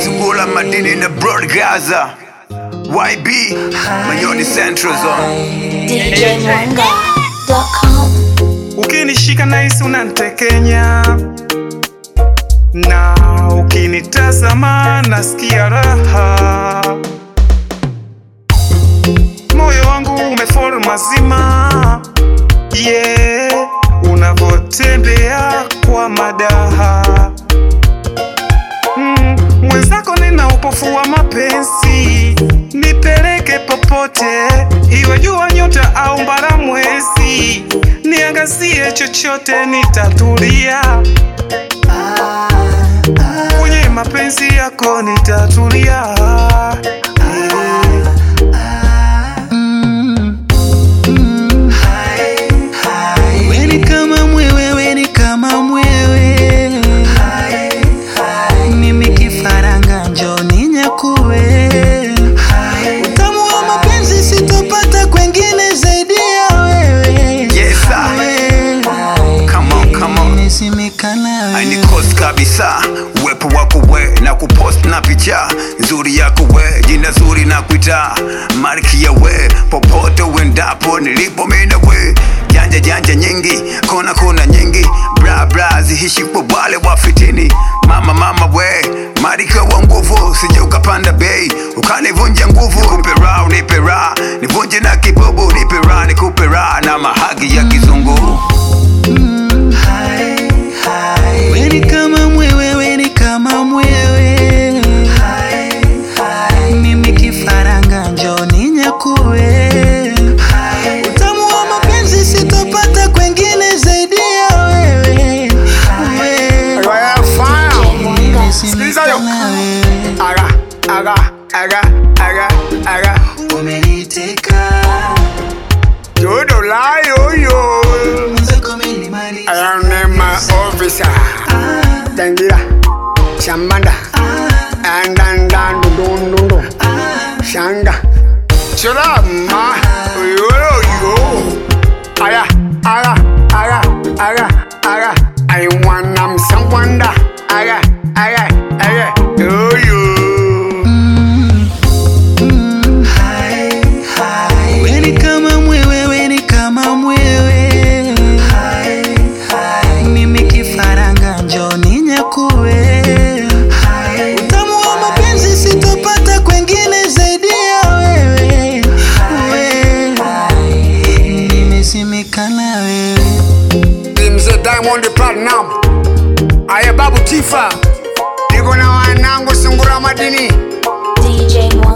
Sungula madini na broad Gaza YB Manyoni Central Zone DJMwanga.com Ukinishika nahisi unantekenya, na ukinitazama nasikia raha. Moyo wangu umefol mazima, yeah, unavotembea kwa madaha Mm, mwenzako nina upofu wa mapenzi, nipeleke popote, iwe jua, nyota au mbara mwezi, niangazie chochote, nitatulia kwenye mapenzi yako, nitatulia Weni kama mwewe, weni kama mwewe, mimi kifaranga njoni nyakuwe. Utamu wa mapenzi sitopata kwengine zaidi ya wewe. Yes sir Wewe, Come on, come on nimesimika na Aini wewe. kosi kabisa uwepo wako we na kupost na picha nzuri yako we jina zuri na kuita marki ya we popote uendapo nilipo mina we janja janja nyingi kona kona nyingi bra bra zihishi kwa wale wa fitini mama mama we marika wa nguvu sije ukapanda bei ukanivunja nguvu nipe ra nipe ra nivunje na kibubu nipe ra nikupe ra na mahagi ya kizungu Weni kama mwewe, weni kama mwewe, mimi kifaranga njoni nyakuwe. Utamu wa mapenzi sitopata kwengine zaidi ya wewe. Wewe, nimesimika yo. na wewe. Aga, aga, aga, aga, aga. Umeniteka, Todo la yo yo. mwenzako umenimaliza. I am my officer. Tangira, Shambanda, and dan dan dun dun dun dun. Shanga, Chulama, yo yo yo. Aga, aga, aga, aga, aga. I want them some wonder. Aga, aga, aga, yo yo. Weni kama mwewe, weni kama mwewe, mimi kifaranga njoni nyakuwe. Utamu wa mapenzi sitopata kwengine zaidi ya wewe. Wewe, nimesimika na wewe. Mzee Diamond Platinum, aya babu Tifa, niko na wanangu sungura madini DJ Mwanga